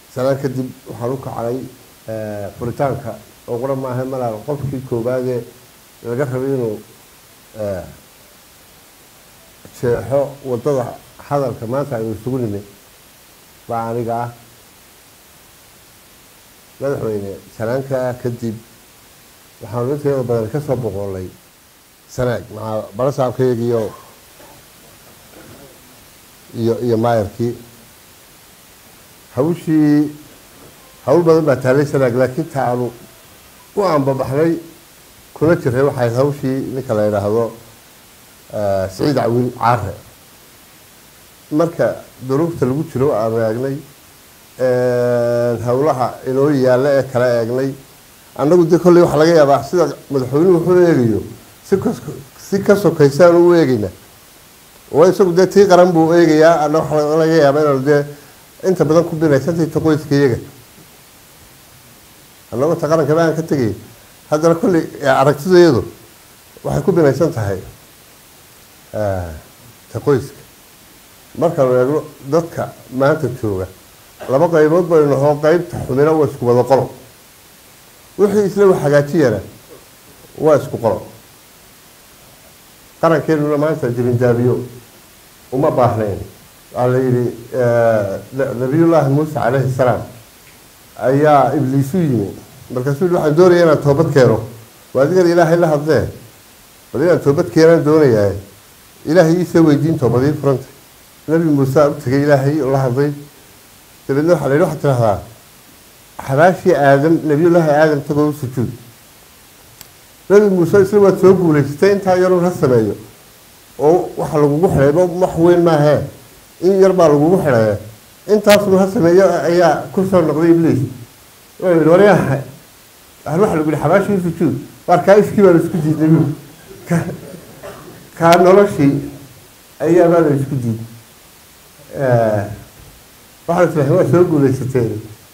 sanaan kadib waxaan u kacnay furitaanka oo qura maaha malaa qofkii koowaadee laga rabay inuu jeexo wadada hadalka maanta aynu isugu nimid baa aniga ah madaxweyne sanaanka kadib waxaanu inteeda badan ka soo boqolay sanaag maxaa barasaabkayga iyo iyo iyo maayarkii hawshii hawl badan baa taallay sanaag laakiin ta aanu u aanbabaxnay kuna jiray waxay hawshii ninka la yidhaahdo siciid cawiil caare marka duruufta lagu jiro aanu eegnay howlaha inoo yaalla ee kala eegnay annagu dee kolley waxaa laga yaabaa sida madaxweynuhu wuxuu eegayo si ka si ka sokaysaan u eegayna oo isagu dee tii qaran buu eegayaa ana waxaa laga yaabaa inaanu dee inta badan ku binaysantayta qoyska iyaga annagoo ta qaranka baan ka tegay haddana kolley aragtidayadu waxay ku binaysan tahay ta qoyska markaanu eegno dadka maanta jooga laba qaybood baynu nahoo qeybta xumina waa isku wada qolo wixii isla wax hagaajiyana waa isku qolo qarankeenuna maanta jibindaabiyo uma baahnayn waxaa la yidhi nabiyullaahi muuse calayhi salaam ayaa ibliisu yimi markaasuu yihi waxaan doonaya inaan toobad keeno waa adigan ilaahay la hadlee bal inaan toobad keenaan doonayaa ilaahay iisoo weydiin toobadii furanta nabi muuse u tegay ilaahay oo la hadlay dabeedna waxaa la yidhi waxaad tidhahdaa xabaashii aadam nabiyullaahi aadam tagoo u sujuud nabi muuse isla waad soo guulaysatay intaa yarun ha sameeyo oo waxa lagugu xidhayba wax weyn maahee in yar baa lagugu xidhaya intaasuna ha sameeyo ayaa ku soo noqday ibliis wuxuu yidhi waryaha hal waxa lagu yihi xabaashii u sujuud waar kaa iskii baa la isku diidnay bu ka kaa noloshii ayaa baa la isku diiday waxaa tilahay waa soo guuleysateen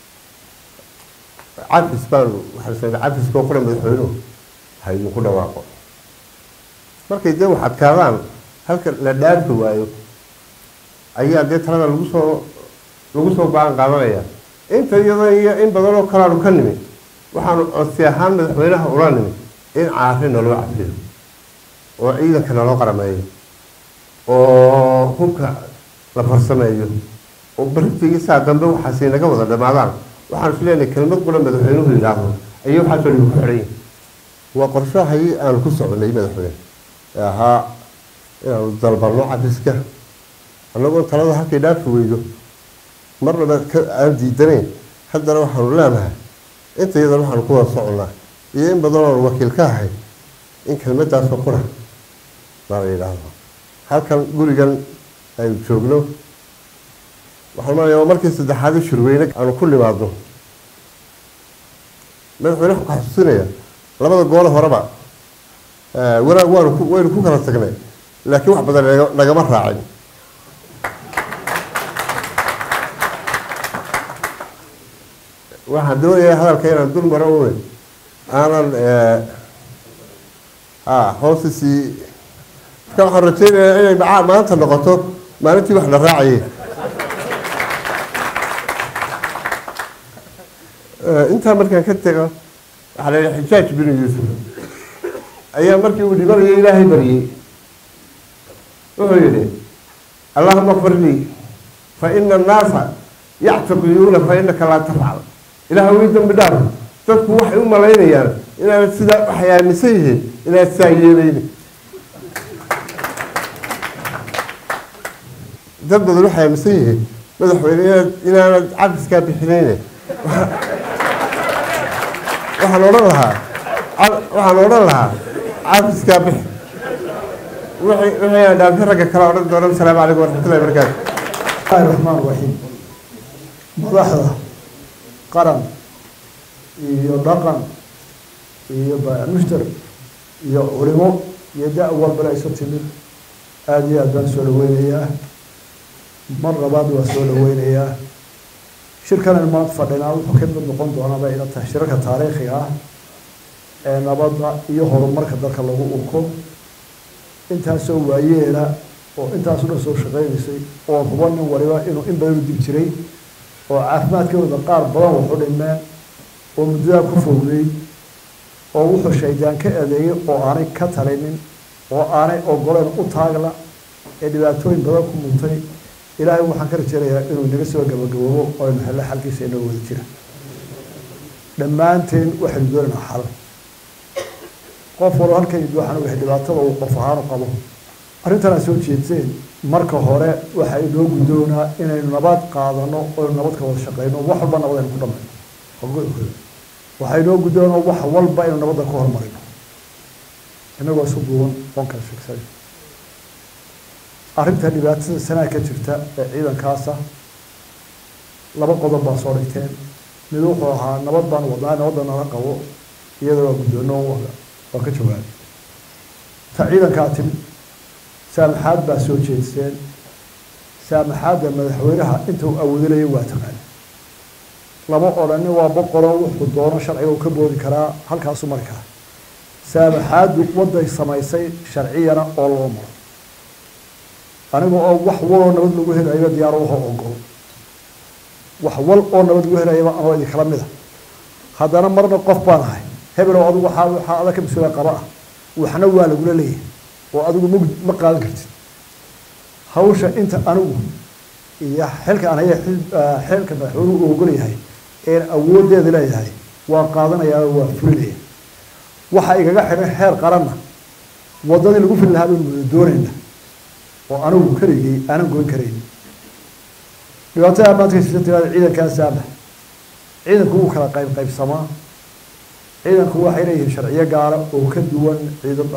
cafis baanu waxaa cafiska oo qura madaxweynuhu ha idinku dhawaaqo markay dee wax adkaadaan halka la dhaafi waayo ayaa dee talada lagu soo lagu soo go-aan qaadanaya inta iyada iyo in badan oo kalaanu ka nimid waxaanu codsi ahaan madaxweynaha ula nimid in caari naloo cafiyo oo ciidanka naloo qarameeyo oo hubka la farsameeyo oo barigtigii saa dambe waxaasi naga wada dhamaadaan waxaan is leenahay kelmad qura madaxweynuhu yidhaahdo ayay waxaasoo dhibi ku xidhan yihin waa qorshahayii aanu ku soconay madaxweyne ee ahaa inaanu dalbanno cafiska annagoo talada halkay dhaafi weydo marnaba aan diidanayn haddana waxaanu leenahay inta iyadan waxaanu ku wada soconnaa iyo in badan oonu wakiil ka ahay in kelmadaasoo qura baa la yidhaahdo halkan gurigan aynu joogno waxaan marayaa waa markii saddexaad shirweyne aanu ku nimaadno madaxweyne waxaan ku xasuusinaya labada goole horeba wanaag waanu ku waynu ku kala tagnay laakiin wax badan nagama raacin waxaan doonayaa hadalka inaan dul maro une aanan hoosisii marka waxaan rajeynayaa inay macaa maanta noqoto maalintii wax la raacayay intaa markaan ka tego waxaa la yidhi xijaaj binu yuusuf ayaa markii uu dhibanayo ilaahay baryey wuxuu yidhi allahuma kfir lii fa ina annaasa yactaqiyuuna fa inaka laa tafcal ilaah wii dambi dhaaf dadku waxay u malaynayaan inaanad sidaa waxay aaminsan yihiin inaad sidaa yeelayni dad badan waxay aaminsan yihiin madaxweyne inaad inaanad cafiskaa bixinayne waxaan odhan lahaa waxaan odhan lahaa cafiskaa bix wixii wixii aan dhaafi ragga kale odhan doono asalaamu calaykum waraxmatullahi barakaatu bismillahi raxmaan raxiim madaxda qaran iyo dhaqan iyo mushtar iyo culimo iyo da- walbana isu timid aada iyo aad baan soo dhaweynayaa mar labaad waa soo dhaweynayaa shirkanan maanta fadhinaa wuxuu ka mid noqon doonaa bay ila tahay shirarka taariikhiga ah ee nabadda iyo horumarka dalka lagu urko intaasoo waayeela oo intaasu dhan soo shaqeynaysay oo huba nin waliba inuu in badan u dib jiray oo caafimaadkooda qaar badan waxu dhimeen oo muddadaa ku foogday oo wuxuu shaydaan ka adeegay oo aanay ka talinin oo aanay ogoleen u taagla ee dhibaatooyin badan ku muntay ilaahay waxaan ka rajeynayaa inuu inaga soo gabagaboobo oo aynu hello xalkiisa inoo wada jira dhammaanteen waxaynu doonaynaa xal qof walba halkan yidhi waxaan ogahay dhibaatada uu qof ahaan u qabo arrintan aad soo jeedseen marka hore waxa inoo guddoonaa inaynu nabad qaadano oo nabad ka wada shaqeyno wax walba nabad aynu ku dhamayno waxaa inoo guddoonaa wax walba inaynu nabadda ku horumarino inagoo isu duuban oon kala sheegsan arrinta dhibaatada sanaa ka jirta ee ciidankaasa laba qodob baa soo dhigteen mid wuxuu ahaa nabad baan wadnaa nabadda nala qabo iyadoo waa guddoono waa ka jawaabay ta ciidankaa timid saamaxaad baa soo jeedseen saamaxaadda madaxweynaha inta uu awoodinaya waa taqaan lama odhanin waa boqoloo wuxuu doono sharciga uu ka boodi karaa halkaasuu mari karaa saamaxaaddu wadday samaysay sharciyana oo loo maro aniga oo wax waloo nabad lagu helayo diyaar waho ogol wax wal oo nabad lagu helayaba anoo idinkala mid a haddana marna qof baan ahay hebel oo adigu waxaa waxaa adag ka mas-uula qaba ah waxna waa lagula leeyahay oo adigu ma ma qaadan kartid hawsha inta anigu iyo xilka aan haya xilka madaxweynuhu uu ogol yahay een awooddeeda leeyahay waa qaadanayaa oo waa fulinaya waxa igaga xidhan xeer qaranna waddadii lagu fili lahaa baynu wada doonayna oo anigu keligay aanan goyn karayn dhibaatada maanta ka jirta tiraada ciidankaa saama ciidanku wuu kala qayb qaybsamaa ciidanku waxay leeyihiin sharciyo gaara oo ka duwan ciidan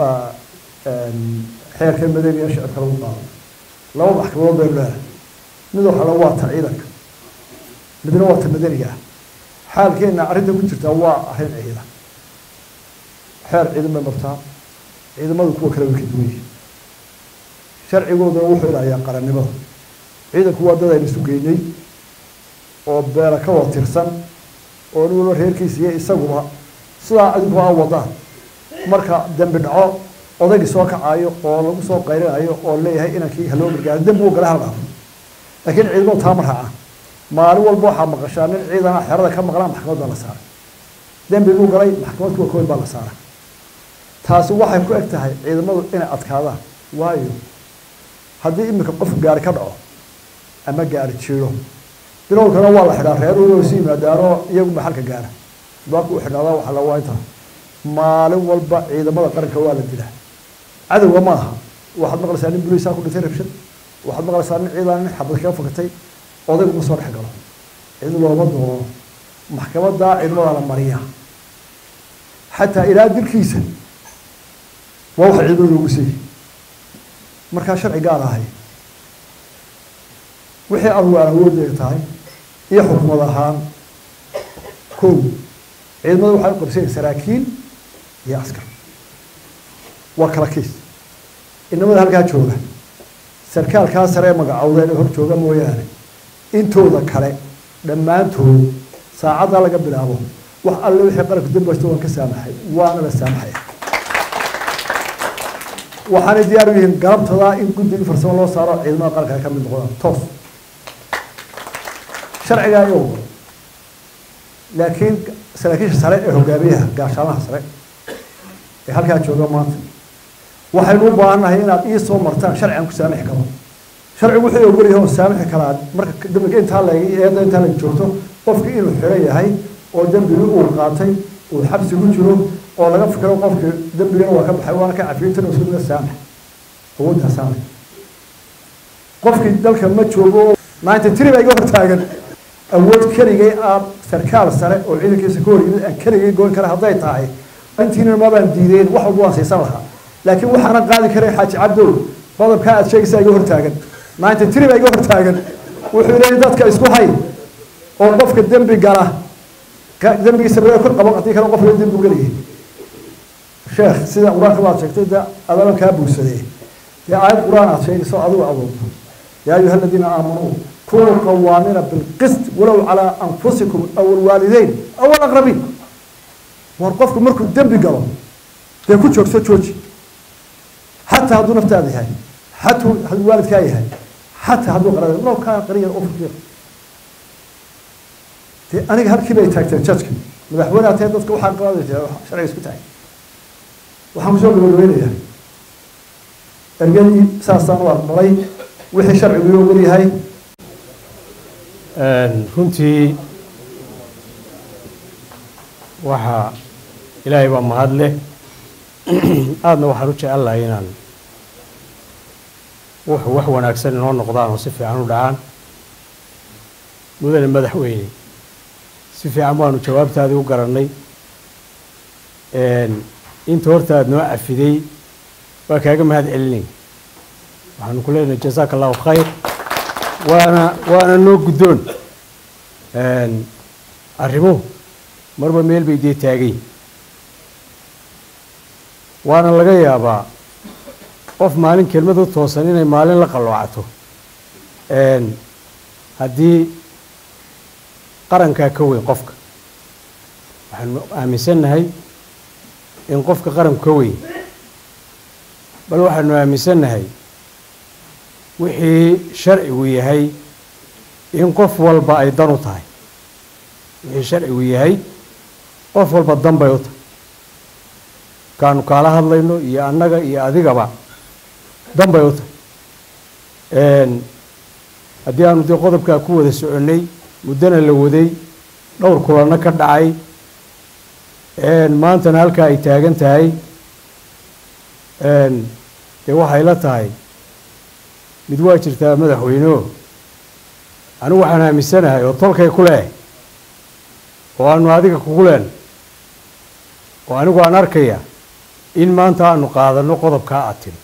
xeerka madaniga shicibka lagu qaado laba maxkamadood baynu leedahay mid waxala waa ta ciidanka midna waa ta madaniga ah xaalkeenna arrinta ku jirtaa waa arrin ciidan xeer ciidan bay martaa ciidamadu kuwa kale way ka duwan yihiin sharcigoodana wuxuu ilaaliyaa qarannimada ciidanku waa dad aynu isu geynay oo beela ka wada tirsan oo nin walba reerkiisa iyo isaguba sidaa adinku a wadaan marka dembi dhaco odaygii soo kacayo oo lagu soo qayrinayo oo leeyahay inankii haloo gargaaro dembi uu gala haldhaafo laakiin ciidamadu taa ma raacaan maalin walba waxaa maqashaa nin ciidana xerada ka maqnaa maxkamad baa la saaray dembi buu galay maxkamad kuwa kood baa la saaray taasi waxay ku eg tahay ciidamadu inay adkaadaan waayo haddii iminka qof gaari ka dhaco ama gaari jiiro bilowkana waa la xidhaa reeruhu si yimaadaanoo iyagu maxalka gaara baabka u xidhaadaa waxa la waa inta maalin walba ciidamada qaranka waa la dilaa cadowga ma aha waxaad maqlaysaa nin buliisaa ku dhintay rabshad waxaad maqlaysaa nin ciidan nin xabad kaga fakatay odaygu ma soo dhex galo cid looma doono maxkamadaa ciidamada la mariyaa xataa ilaa dilkiisa waa waxa ciidamada loogu siiyey markaa sharci gaar ahay wixii anugu aan awooddeeda tahay iyo xukumad ahaan kow ciidamada waxay u qabsanyay saraakiil iyo askar waa kala kiis inamada halkaa jooga sarkaalkaa sare ee magacowdeen ee hor jooga mooyaane intooda kale dhammaantood saacaddaa laga bilaabo wax alle wixii qaranku dambasta waan ka saamaxay waana la saamaxaya waxaanay diyaar u yihiin galabtadaa in guddigii farsamo loo saaro ciidamada qaranka ay ka mid noqdaan toos sharcigaa iyago laakiin saraakiisha sare ee hogaamiyaha gaashaanaha sare ee halkaa jooga maanta waxaynu u baahannahay inaad ii soo martaan sharcigan ku saamixi karo sharcigu wuxuu ogolyahay oo saamixi karaa marka dambiga intaa la eeda intaa la joogto qofkii inuu xiran yahay oo dembigii uu qaatay uu xabsi ku jiro oo laga fikiro qofkii dembigana waa ka baxay waana ka cafiyintan oo isku saamax awooddaa saamax qofkii dalka ma joogo ninety three baa iga hortaagan awood keligay aan sarkaal sare oo ciidankiisa ka hor yimid aan keligay goyn kara hadday tahay intiina mabaan diideen wax walba waan siisan lahaa laakiin waxaana qaadi karay xaaji cabdow qodobkaa aad sheegaysaa iga hortaagan ninety three baa iga hortaagan wuxuu leeyahy dadka isku hay oo qofka dembi gala dembigiisa laga kor qaban haddii kale qofka dembi gelayay sheekh sida qur-aanka baad sheegtay de adaban kaa buusadee dee aayad qur-aan aad sheegayso adigu adoonto yaa ayuha aladiina aamanuu kunuu qawaamina bilqist walow calaa anfusikum aw alwaalideyn aw alaqrabiin war qofku markuu dembi galo dee ku joogso jooji xataa hadduu naftaada yahay xataa hadduu waalidkaa yahay xataa hadduu qarada walow kaa qariyan u faqiir dee aniga halkii bay taagteen jajka madaxweyne atee dadka waxaa qaadaysa sharciga isku tahay waxaan kusoo gabagabeynayaa ergadii saasaan u aqbalay wixii sharcigu ii ogol yahay runtii waxaa ilaahay baa mahad leh aadna waxaan u jecel lahay inaan wuxuu wax wanaagsan inoo noqdaan oo si fiican u dhacaan mudane madaxweyne si fiican baanu jawaabtaadii u garannay inta horta aada noo cafiday waa kaaga mahad celinay waxaanu ku leenahay jasaaka allahu khayr waana waana noo guddoon arrimuhu marba meel bay dee taagay waana laga yaabaa qof maalin kelmad u toosan inay maalin la qalloocato haddii qarankaa ka weyn qofka waxaanu aaminsannahay in qofka qaranku ka weyn bal waxaanu aaminsannahay wixii sharcigu yahay in qof walba ay dan u tahay wixii sharcigu yahay qof walba dan bay u tahay kaanu kaala hadlayno iyo annaga iyo adigaba dan bay u tahay haddii aanu dee qodobkaa ku wada soconnay muddona la waday dhowr kulanno ka dhacay maantana halkaa ay taagan tahay dee waxay la tahay mid waa jirtaa madaxweyneo anigu waxaan aaminsanahay oo tolkay ku leh oo aanu adiga kugu leen oo anigu aan arkaya in maanta aanu qaadanno qodobkaa aad tiri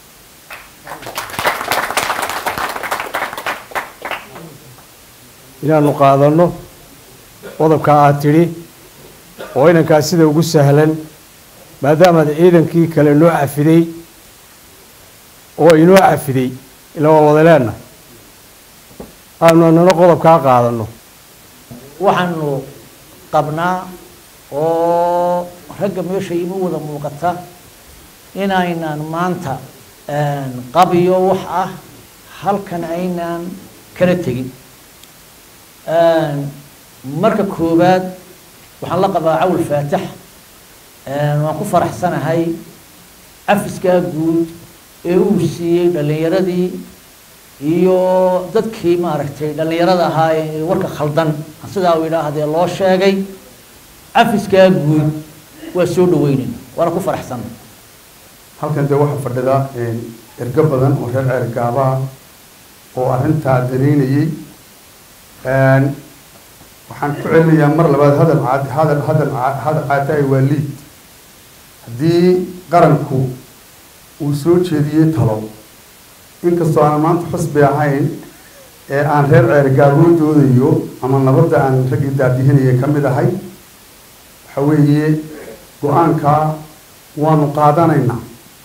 inaanu qaadanno qodobkaa aad tidhi oo inankaas sida ugu sahlan maadaamaad ciidankii kale noo cafiday oo inoo cafiday ila waa wada leenahay aanu anana qodobkaa qaadanno waxaanu qabnaa oo ragga meesha ima wada muuqata inaynan maanta qabiyo wax ah halkan aynaan kala tegin marka koowaad waxaan la qabaa cawl faatax waan ku faraxsanahay cafiskaa guud ee uu siiyey dhallinyaradii iyo dadkii maaragtay dhallinyarada ahaa ee warka khaldan sidaa uu idhaahdee loo sheegay cafiskaa guud waa soo dhaweynayna waana ku faraxsana halkan dee waxaa fadhida ergo badan oo reer ceergaabaha oo arrintaa danaynayey waxaan ku celinayaa mar labaad hadal caad hadal hadal hadal caataay waa liid haddii qaranku uu soo jeediyey talo inkastoo aan maanta xusbi ahayn ee aan reer ceergaaboo doodayo ama nabadda aan raggii daadihinaya ka mid ahay waxa weeye go-aankaa waanu qaadanaynaa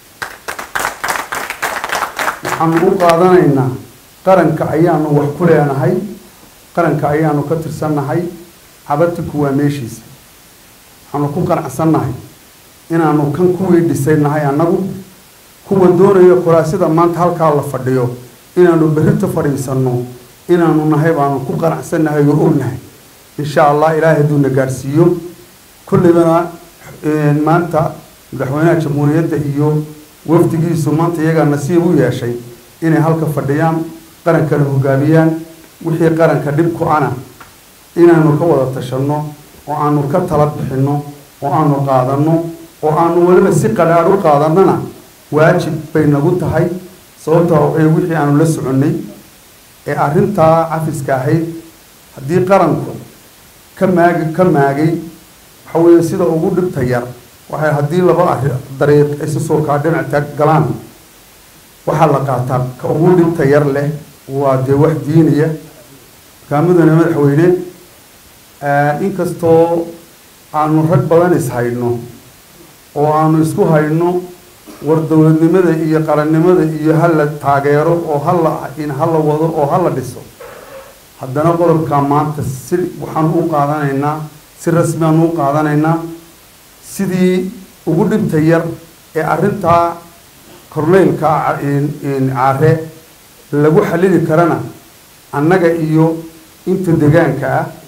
waxaanu u qaadanaynaa qaranka ayaanu wax ku leenahay qaranka ayaanu ka tirsannahay cabatiku waa meeshiisa waxaanu ku qanacsannahay inaanu kan kuwii dhisaynahay annagu kuwa doonayo kuraasida maanta halkaa la fadhiyo inaanu berrito fadhiisanno inaanu nahay baanu ku qanacsannahay oo ognahay insha allah ilaahay hadduu na gaadhsiiyo kullibana maanta madaxweynaha jamhuuriyadda iyo wafdigiisu maanta iyagaa nasiib u yeeshay inay halka fadhiyaan qarankana hogaamiyaan wixii qaranka dhib ku ana inaanu ka wada tashanno oo aanu ka tala bixinno oo aanu qaadanno oo aanu weliba si qadhaadh u qaadannana waajib bay nagu tahay sababtaa waxay wixii aanu la soconnay ee arrintaa cafiska ahayd haddii qaranku ka maagi ka maagay waxa weeye sida ugu dhibta yar waxay haddii laba arri dariiq isu soo kaa dhinac taag galaan waxaa la qaataa ka ugu dhibta yar leh waa dee wax diinaya makaamudana madaxweyne inkastoo aanu rag badan is hayno oo aanu isku hayno war dowladnimada iyo qarannimada iyo hala taageero oo hala in hala wado oo hala dhiso haddana qodobkaa maanta si waxaanu u qaadanaynaa si rasmi aanu u qaadanaynaa sidii ugu dhibta yar ee arrintaa korneylka caare lagu xallili karana annaga iyo inta degaanka ah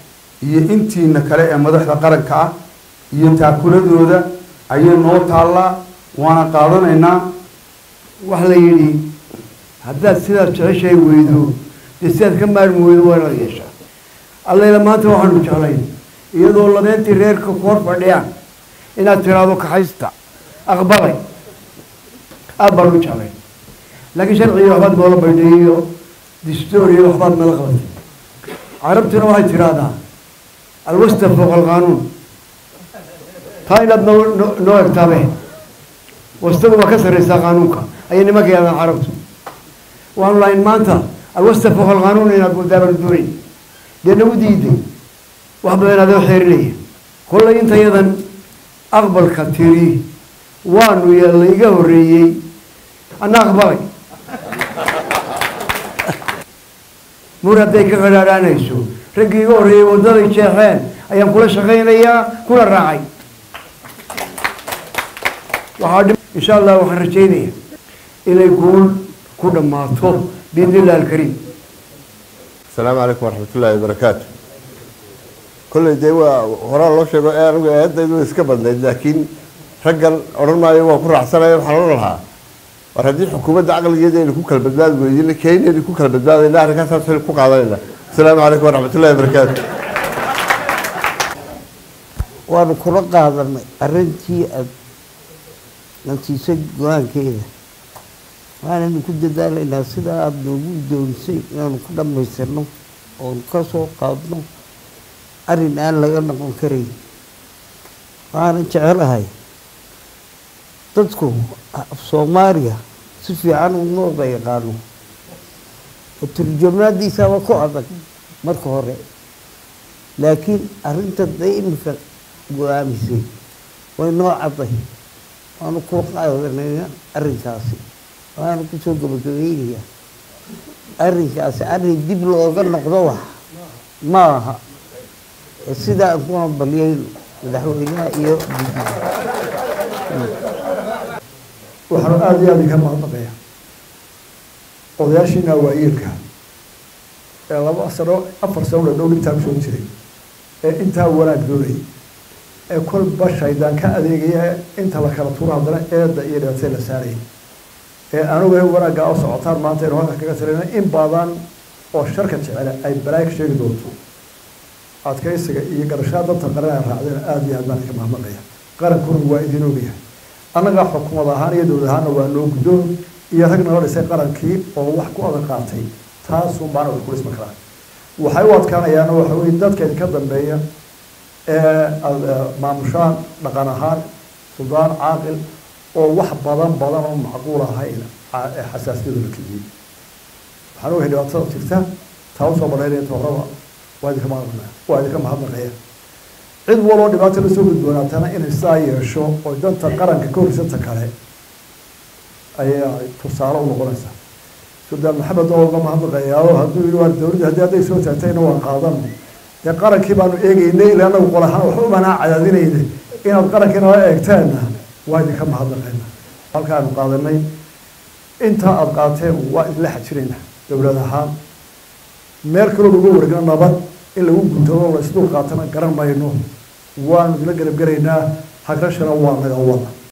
iyo intiina kale ee madaxda qaranka ah iyo taakuladooda ayay noo taallaa waana qaadanaynaa waxa la yidhi haddaad sidaad jeceshahay weydo dee sidaad ka maarmi weydo waa inaad yeeshaa allayla maanta waxaanu jeclayn iyadoo labeentii reerka ku hor fadhiyaan inaad tiraahdo kaxaysta aqbalay aad baanu jeclayn laakiin sharciga waxbaad noola baydhay iyo distooriya waxbaad nala qabatay carabtuna waxay tidhaahdaa alwasta fooqa alqaanuun taa inaad noo noo- noo egtaabe wastagu waa ka sarreysaa qaanuunka ayay nimanka yaahdaan carabtu waanu lahayn maanta alwasta fooqa alqaanuun inaad moodaabanu doonayn dee nagu diiday wax badan adoo xeerinaya kollay intayadan aqbalka tiri waanu yeella iga horreeyey anna aqbalay mur hadday ka qadhaadhaanayso raggii iga horreeyey waddaday jeexeen ayaan kula shaqaynayaa kuna raacay waxaa dhim insha allah waxaan rajaynaya inay guul ku dhammaato biidni illah alkariim asalaamu calaykum waraxmatullaahi wabarakaatu kolley dee waa horaa loo sheego ee anigu eedaydu way iska badnayd laakiin raggan odhan maayo waa ku raacsanaya waxaan odhan lahaa war haddii xukuumadda caqligeeda aynu ku kala badbaadi weydin keynaynu ku kala badbaadayna arrinkaasaas aynu ku qaadanayna asalaamu calaykum waraxmatullaahi wabarakaatu waanu kula qaadanay arrintii aad natiiso go-aankeeda waananu ku dadaalaynaa sidaa aada noogu doonisay inaanu ku dhammaystirno oonu ka soo qaadno arrin aan laga noqon karayn waxaanan jecelahay dadku af soomaaliya si fiican uma wada yaqaano oo turjamaadiisaaba ku adag marka hore laakiin arrinta day iminka go-aamisay way noo cadday waanu kula qaadanayna arrinkaasi waanu kusoo gabagabaynayaa arrinkaasi arrin dib looga noqdo wax ma aha ee sidaa aan ku hambaliyayno madaxweynaha iyo waxaanu aada iyo aada idinka mahadnaqaya odayaashiina waayeelka ee laba sano afar sano dhadhow intaa kusoo jiray ee intaa wanaag doonayay ee kolba shaydaan ka adeegaya inta la kala tuuro haddana eedda iyo dhibaatay la saarayay ee anugu wanaaggaa u socotaan maanta inu halka kaga tirayna in badan oo sharka jecele ay balaay ka sheegi doonto adkaysiga iyo garashaa danta qaran ay raacdeen aada iyo aad baan idinka mahadnaqaya qarankuna waa idin ogyahay annaga xukuumad ahaan iyo dowlad ahaanna waa noo guddoon iyo rag nala dhisay qarankii oo wax ku adag qaatay taasun baana way ku dhisma karaan waxay u adkaanayaana waxa weye dadka idinka dambeeya ee aada maamushaan dhaqan ahaan suldaan caaqil oo wax badan badan oo macquul ahayn ee xasaasiyadu la keliyey waxaan ogahay dhibaatada jirta taa usoo badhaynaya tooraba waa idinka mahadnaqaya waa idinka mahadnaqaya cid waloo dhibaata la soo gudboonaatana inay sidaa yeesho oo danta qaranka ka horisanta kale ayaa tusaale u noqonaysaa suldaan maxamed oo uga mahadnaqayaa oo hadduu yidhi waa dowladda haddii hadday soo taagtayna waan qaadan dee qarankii baanu eegeynay ilaa anagu qol ahaan waxba umanaa cadaadinayna inaad qarankii nala eegteenna waa idinka mahadnaqayna halkaanu qaadanay intaa aada qaateen waa idinla xajirayna dowlad ahaan meel kaloo lagu wargna nabad in lagu guntado la isdul qaatana garan mayno waanu idinla garab garaynaa hagrashana waa naga wada